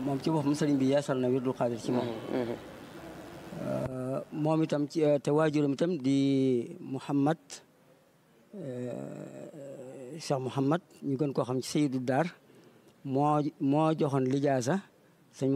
moom ci boppam sëriñ bi yeesal na wirdul xaadir ci moom moom itam ci te waajuram itam di Mouhamad Cheikh Mouhamad ñu gën koo xam ci Seydou Dar moo moo joxoon lijaasa sëñ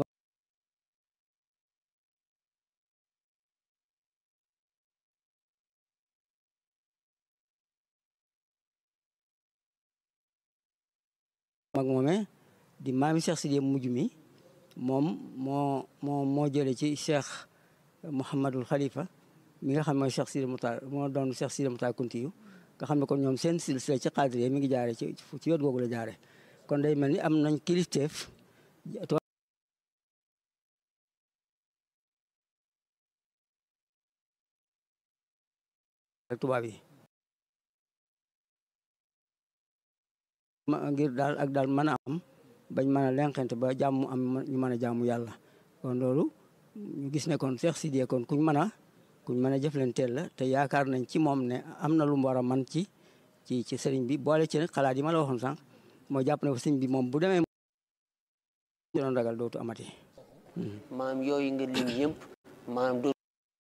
mag moome di maami Cheikh Sidiya mujj mi moom moo moo moo jële ci Cheikh Mouhamadul Khalifa mi nga xam ne mooy Cheikh Sidi Moutar moo doon Cheikh Sidi Moutar Kuntiyu nga xam ne kon ñoom seen silsila ci xaadiriya mi ngi jaare ci ci wet googu la jaare kon day mel ni am nañ kilifteef tubaab yi ngir daal ak daal mën a am bañ mën a lenqente ba jàmm am ñu mën a jàmmu yàlla kon loolu ñu gis ne kon Cheikh Sidiya kon kuñ mën a kuñ mën a jëflanteel la te yaakaar nañ ci moom ne am na lu mu war a man ci ci ci sëriñ bi boole ci nag xalaat yi ma la waxoon sànq moo jàpp ne ko sëriñ bi moom bu demee doon ragal dootu amati maam yooyu nga lim yëpp maam doo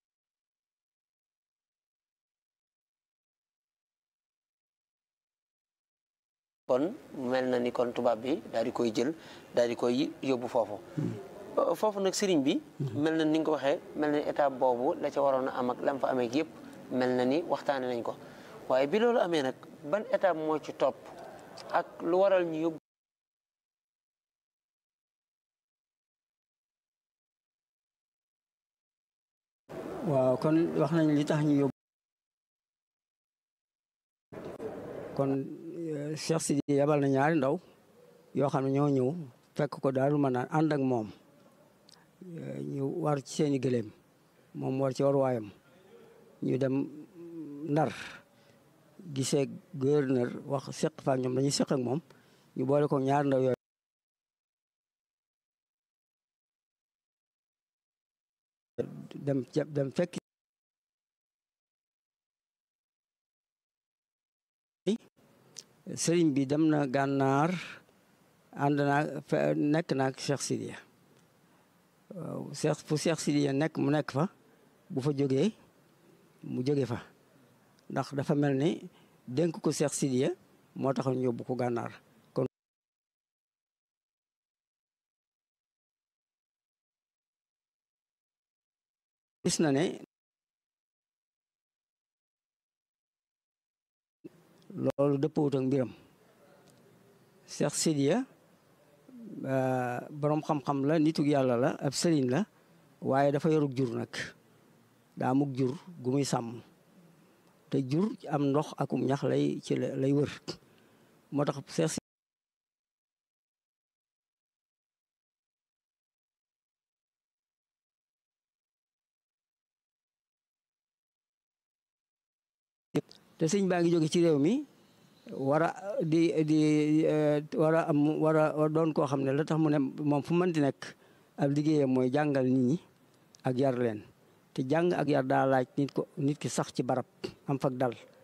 kon mel na ni kon tubaab bi daal di koy jël daal di koy yóbbu foofu foofu nag sëriñ bi mel na ni nga ko waxee mel na ni étape boobu la ca waroon a am ak lam fa amee yëpp mel na ni waxtaane nañ ko waaye bi loolu amee nag ban étape moo ci topp ak lu waral ñu yóbbu waaw kon wax nañ li tax ñu yóbbu kon Cheikh Sidi yabal na ñaari ndaw yoo xam ne ñoo ñëw fekk ko daal mën naan ànd ak moom ñu war ci seeni gëléem moom war ci war waayam ñu dem ndar gisee gouverneur wax seq fa ñoom dañuy seq ak moom ñu boole ko ñaari ndaw yooyu dem dem fekk sëriñ bi dem na gànnaar ànd naa nekk naag Cheikh Sidiya waaw Cheikh fu Cheikh Sidiya nekk mu nekk fa bu fa jógee mu jóge fa ndax dafa mel ni dénk ko Cheikh Sidiya moo tax ñu yóbbu ko gànnaar kon gis na ne loolu dëppawut ak mbiram Cheikh Sidiya boroom xam-xam la nitug yàlla la ab sëriñ la waaye dafa yorug jur nag daa mug jur gu muy sàmm te jur am ndox akum ñax lay ci lay wër moo tax Cheikh te sëñ baa ngi jóge ci réew mi war a di di war a am war a doon koo xam ne la tax mu ne moom fu mën di nekk ab liggéeyam mooy jàngal nit ñi ak yar leen te jàng ak yar daa laaj nit ko nit ki sax ci barab am fak dal